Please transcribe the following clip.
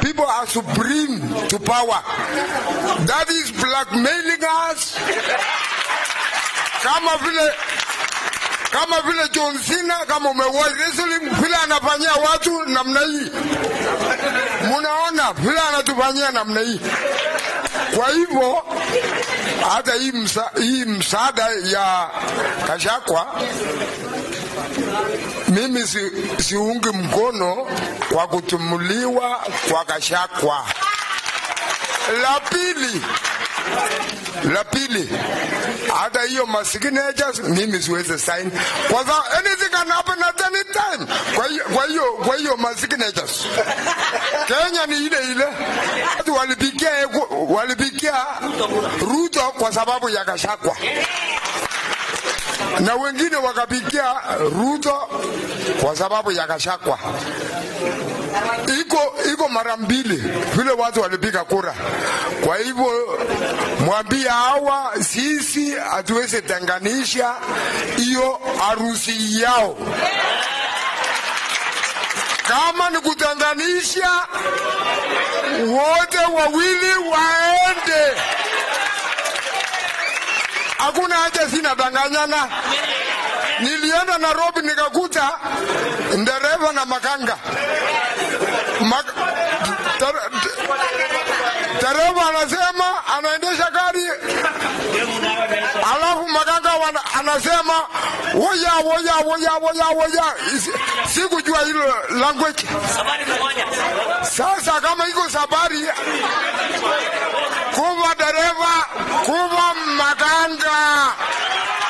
people are supreme to power. That is blackmailing us. Kama vile kama vile John Cena, kama umewahi wrestling, vile anafanyia watu namna hii, munaona vile anatufanyia namna hii. Kwa hivyo hata hii, msa, hii msaada ya Kashakwa mimi si, siungi mkono kwa kutumuliwa kwa Kashakwa. La pili, la pili, hata hiyo masignatures mimi siwezi sign kwa sababu anything can happen at any time. Kwa hiyo kwa hiyo kwa hiyo masignatures Kenya ni ile ile, watu walipigia walipigia Ruto kwa sababu ya Gachagua na wengine wakapigia Ruto kwa sababu ya Gachagua. Iko iko mara mbili vile watu walipiga kura. Kwa hivyo mwambie hawa, sisi hatuwezi tenganisha hiyo harusi yao. Kama ni kutenganisha, wote wawili waende. Hakuna haja, sina danganyana. Nilienda Nairobi nikakuta ndereva na makanga Mak ter- dereva anasema anaendesha gari, alafu makanga wana, anasema woya woya woya woya woya. Isi- Sikujua hilo language. Sasa kama iko sabari, kuva dereva, kuva makanga